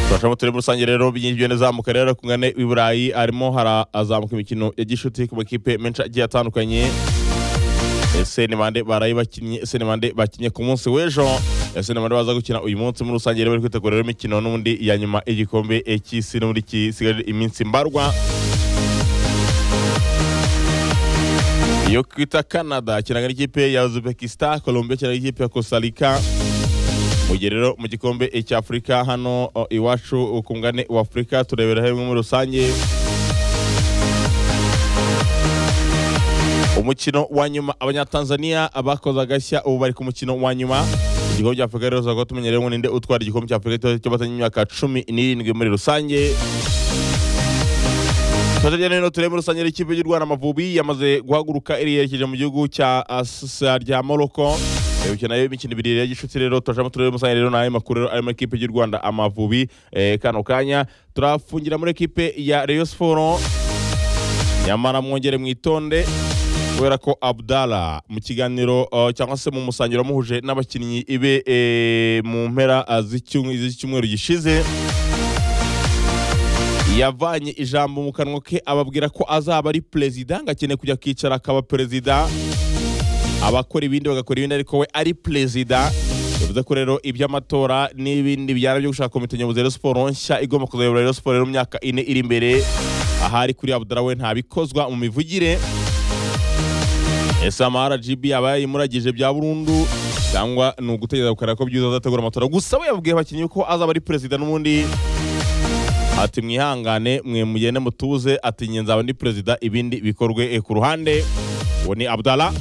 turashamo turi muri rusange rero binyujijwe neza karere kungane i burayi harimo harazamuka imikino ya gishuti ku makipe menshi agiye atandukanye senimande barayi bakinnye senimande bakinnye ku munsi w'ejo senimande baza gukina uyu munsi muri rusange rero bari kwitegura rero imikino n'ubundi ya nyuma y'igikombe cy'isi n'ubundi kisigaje iminsi mbarwa yo kwita canada kiranga n'ikipe ya uzbekistan colombia kiranga n'ikipe ya costa rica mu gihe rero mu gikombe cy'afurika hano o, iwacu ku mugabane wa afurika turebera hamwe muri rusange umukino wa nyuma abanyatanzania bakoze agashya ubu bari ku mukino wa nyuma igikombe cy'afurika rero tuzakora tumenyereye ngo ninde utwara igikombe cy'afurika cy'abatanye imyaka cumi n'irindwi muri rusange tutajya nino turebe muri rusange ikipe y'u rwanda amavubi yamaze guhaguruka iri yerekeje mu gihugu cya asa rya morocco Ebuke nayo imikino ibiri ya gishuti rero turashamo turere musanye rero nayo makuru rero arimo ekipe y'u Rwanda Amavubi eh, kano kanya turafungira muri ekipe ya Rayon Sports nyamara mwongere mwitonde kubera ko Abdala mu kiganiro uh, cyangwa se mu musangiro muhuje n'abakinnyi ibe eh, mu mpera uh, z'icyumweru gishize yavanye ijambo mu kanwa ke ababwira ko azaba ari perezida ngo akeneye kujya kwicara akaba perezida abakora ibindi bagakora ibindi ariko we ari perezida bivuze ko rero iby'amatora n'ibindi bijyana byo gushaka komite nyobozi ya Rayon Sports nshya igomba kuzayobora Rayon Sports rero mu myaka ine iri imbere ahari kuri Abdallah we ntabikozwa mu mivugire ese ama RGB aba yayimuragije bya burundu cyangwa ni ugutegereza gukareba ko byiza azategura amatora gusa we yabwiye abakinnyi ko azaba ari perezida n'ubundi ati mwihangane mwe mugende mutuze ati nge nzaba ndi perezida ibindi bikorwe eh, ku ruhande uwo ni Abdallah